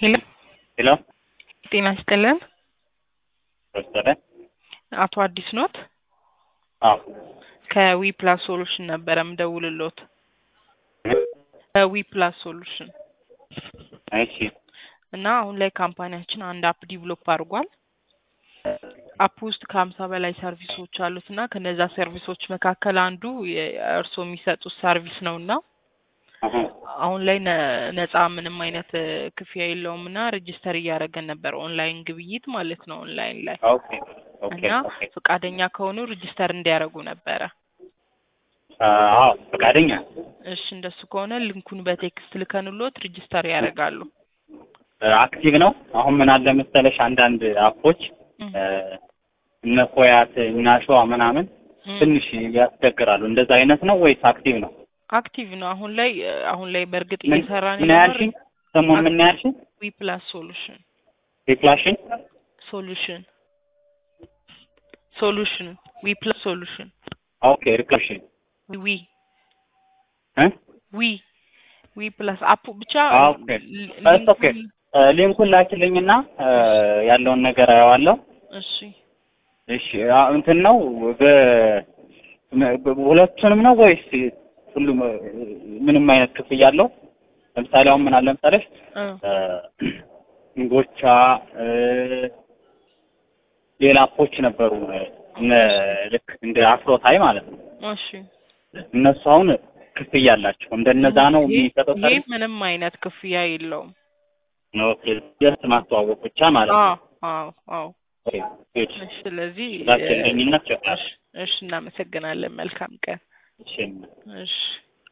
ሄሎ ሄሎ ጤና ይስጥልን። ወሰደ አቶ አዲስ ኖት? አዎ ከዊ ፕላስ ሶሉሽን ነበረ ምደውልሎት። ከዊ ፕላስ ሶሉሽን እሺ እና አሁን ላይ ካምፓኒያችን አንድ አፕ ዲቨሎፕ አድርጓል። አፕ ውስጥ ከሀምሳ በላይ ሰርቪሶች አሉት እና ከነዛ ሰርቪሶች መካከል አንዱ እርስዎ የሚሰጡት ሰርቪስ ነው እና አሀ፣ አሁን ላይ ነ- ነፃ ምንም አይነት እ, ክፍያ የለውም እና ሬጅስተር እያደረገን ነበር ኦንላይን ግብይት ማለት ነው ኦንላይን ላይ ኦኬ ኦኬ እና ኦኬ ፈቃደኛ ከሆኑ ሬጅስተር እንዲያደርጉ ነበረ። አዎ ፈቃደኛ እሺ እንደሱ ከሆነ ሊንኩን በቴክስት ልከንሎት ሬጅስተር ያደርጋሉ። አክቲቭ ነው። አሁን ምን አለ መሰለሽ አንዳንድ አፖች እም፣ እ፣ እነ ፎያት እና ሸዋ ምናምን እም። ትንሽ ያስቸግራሉ። እንደዛ አይነት ነው ወይስ አክቲቭ ነው? አክቲቭ ነው አሁን ላይ እ፣ አሁን ላይ በእርግጥ ምን እየሰራን ምን ያልሽኝ? ስሙን ምን ያልሽኝ? ዊ ፕላስ ሶሉሽን ሪፍላሽን ሶሉሽን ሶሉሽን ዊ ፕላስ ሶሉሽን ኦኬ ሪፍላሽን ዊ እ ዊ ዊ ፕላስ አፑ ብቻ ኦኬ ሊ- እስ ኦኬ ሊንኩን- እ፣ ሊንኩን ላኪልኝና እ፣ ያለውን ነገር አየዋለሁ። እሺ እሺ አ- እንትን ነው በ- በ- ሁለቱንም ነው ወይስ ሁሉም እ፣ ምንም አይነት ክፍያ አለው? ለምሳሌ አሁን ምን አለ መሰለሽ እ፣ እ፣ ጎቻ እ፣ ሌላ አፖች ነበሩ እ፣ እነ ልክ እንደ አፍሮታይ ማለት ነው። እሺ እነሱ አሁን ክፍያ አላቸው። እንደነዛ ነው ይሄ የሚሰጠው ይሄ ሰርቪስ ምንም አይነት ክፍያ የለውም። ነው። ኦኬ ጀስት ማስተዋወቅ ብቻ ማለት ነው። አዎ አዎ አዎ። ኦኬ ጉድ እሺ ስለዚህ እ፣ ላኪልኝና ቸክ እሺ እሺ እናመሰግናለን። መልካም ቀን። እሺ እሺ